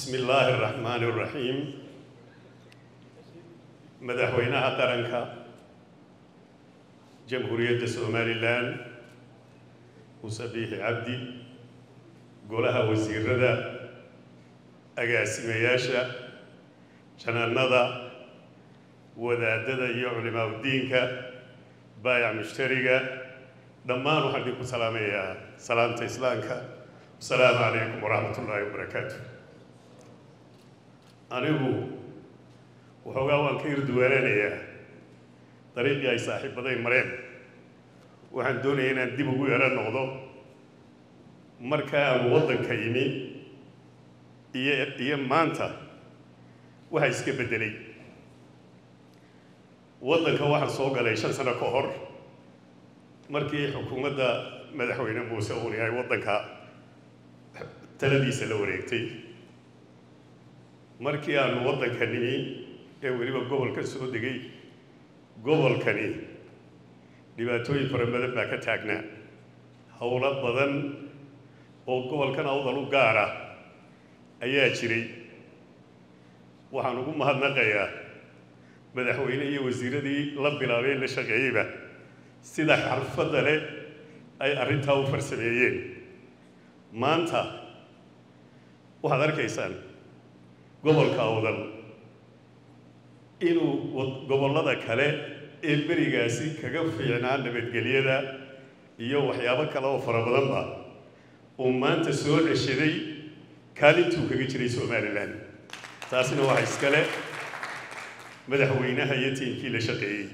bismi illaahi araxmaani araxiim madaxweynaha qaranka jamhuuriyadda somalilan muuse biixi cabdi golaha wasiirada agaasimayaasha janaanada wadaadada iyo culimaaudiinka baayac mushtariga dhammaan waxaan idinku salaamayaa salaamta islaamka asalaamu calaykum waraxmat ullaahi wabarakaatu anigu waxoogaa waan ka irduwaananayaa dariiqii ay saaxiibaday mareen waxaan doonaya inaan dib ugu yaro noqdo marka aanu waddanka yimi iyo iyo maanta waxa iska beddelay waddanka waxaan soo galay shan sano ka hor markii xukuumadda madaxweyne muuse uuni ay waddanka taladiisa la wareegtay markii aanu waddanka nimi ee weliba gobolka soo degay gobolkani dhibaatooyin fara badan baa ka taagnaa howlo badan oo gobolkan awdal u gaara ayaa jiray waxaan ugu mahadnaqayaa madaxweyne iyo wasiiradii la bilaabay la shaqeeyeyba sida xarfadda leh ay arrintaa u farsameeyeen maanta waxaad arkaysaan gobolka awdal inuu gobollada kale ee berigaasi kaga fiicnaa nabadgelyada iyo waxyaabo kale oo fara badanba uu maanta soo ceshaday kaalintuu kaga jiray somalilan taasina waxa iskale madaxweynaha iyo tiimkii la shaqeeyey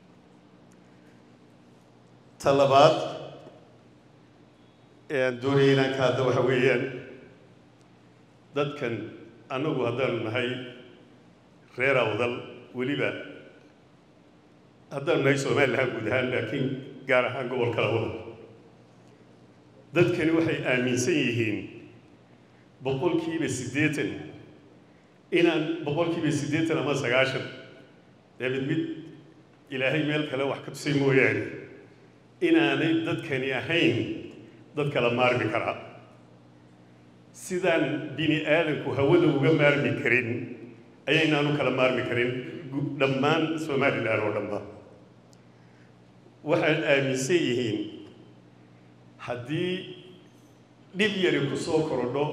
ta labaad ee aan doonaya inaan ka hadda waxa weeyaan dadkan annagu haddaanu nahay reer awdal weliba haddaanu nahay somalilan guud ahaan laakiin gaar ahaan gobolka awdal dadkani waxay aaminsan yihiin boqolkiiba siddeetan inaan boqolkiiba siddeetan ama sagaashan dee mid mid ilaahay meel kale wax ka tusay mooyaane inaanay dadkani ahayn dad kala maarmi karaa sidaan bini aadanku hawada uga maarmi karin ayaynaanu kala maarmi karin dhammaan somalilan oo dhanba waxaan aaminsan yihiin haddii dhib yari ku soo korodho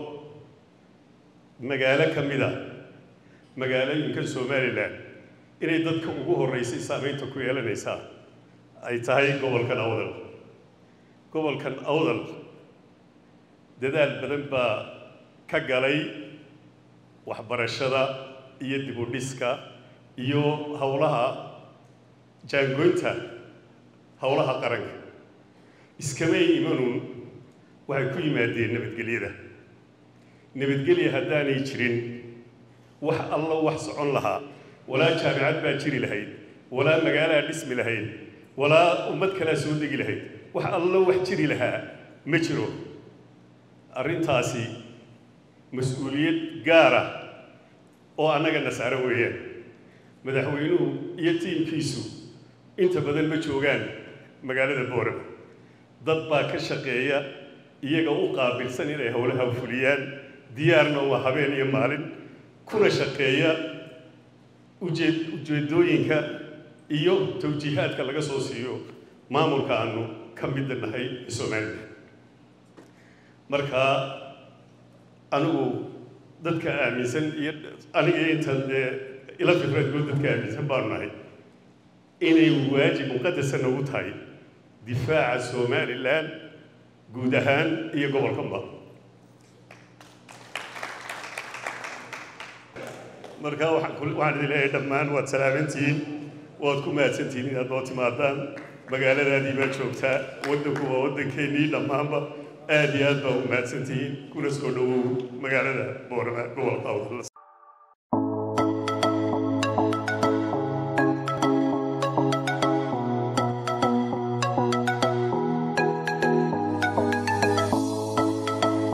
magaalo ka mid a magaalooyinka somalilan inay dadka ugu horreysay saamaynta ku yeelanaysaa ay tahay gobolkan awdal gobolkan awdal dadaal badan baa ka galay waxbarashada iyo dib u dhiska iyo howlaha jaangoynta howlaha qaranka iskamay imanuun waxay ku yimaadeen nabadgelyada nabadgelya haddaanay jirin wax alla wax socon lahaa walaa jaamicad baa jiri lahayd walaa magaalaa dhismi lahayd walaa ummad kalaa soo degi lahayd wax allo wax jiri lahaa ma jiro arrintaasi mas-uuliyad gaara oo annaga nasaaro weeyaan madaxweynuhu iyo tiimkiisu inta badan ma joogaan magaalada boorama dad baa ka shaqeeya iyaga u qaabilsan inay howlaha fuliyaan diyaarna waa habeen iyo maalin kuna shaqeeya ujeed ujeedooyinka iyo tawjiihaadka laga soo siiyo maamulka aanu ka midda nahay somalilan marka anigu dadka aaminsan iyo aniga intan dee ila fikradgood dadka aaminsan baanu nahay inay waajib muqadasa nagu tahay difaaca somalilan guud ahaan iyo gobolkanba marka waxaan waxaan idin leeyahay dhammaan waad salaamantihiin waad ku mahadsantihiin inaad noo timaadaan magaaladaadii baa joogtaa waddanku waa waddankeennii dhammaanba aad iyo aad baa u mahadsantihiin kuna soo dhowow magaalada boorama gobolka awdal